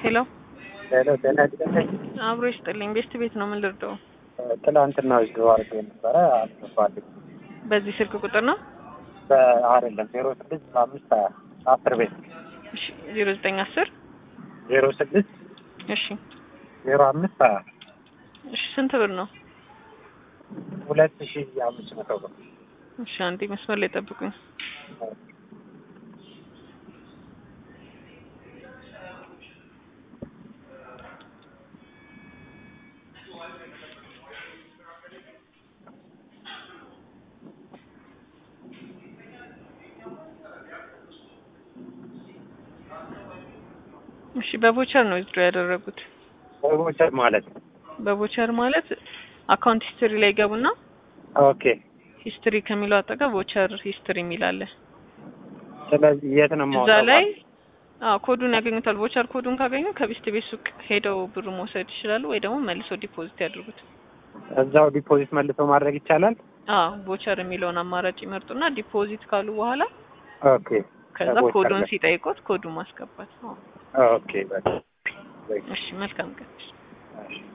ሄሎ ሄሎ ጤና ይስጥልኝ። አብሮ ይስጥልኝ። ቤስት ቤት ነው። ምን ልርዳው? ትላንትና ወስዶ አድርጎ ነበረ አልገባልኝ። በዚህ ስልክ ቁጥር ነው? አይደለም ዜሮ ስድስት አምስት ሀያ አስር ቤት እሺ ዜሮ ዘጠኝ አስር ዜሮ ስድስት እሺ ዜሮ አምስት ሀያ እሺ ስንት ብር ነው? ሁለት ሺ አምስት መቶ ብር እሺ አንዴ መስመር ላይ ጠብቁኝ። እሺ በቮቸር ነው ዊዝድሮ ያደረጉት። በቦቸር ማለት ነው። በቮቸር ማለት አካውንት ሂስትሪ ላይ ገቡና ኦኬ። ሂስትሪ ከሚለው አጠገብ ቮቸር ሂስትሪ የሚል አለ። ስለዚህ የት ነው እዛ የማወጣው? ላይ አዎ ኮዱን ያገኙታል። ቮቸር ኮዱን ካገኙ ከቤስት ቤት ሱቅ ሄደው ብር መውሰድ ይችላሉ፣ ወይ ደግሞ መልሰው ዲፖዚት ያድርጉት። እዛው ዲፖዚት መልሶ ማድረግ ይቻላል። አዎ ቮቸር የሚለውን አማራጭ ይመርጡና ዲፖዚት ካሉ በኋላ ኦኬ። ከዛ ከቮቸር ኮዱን ላይ። ሲጠይቁት ኮዱን ማስገባት ነው። ኦኬ በቃ እሺ መልካም ቀን። እሺ።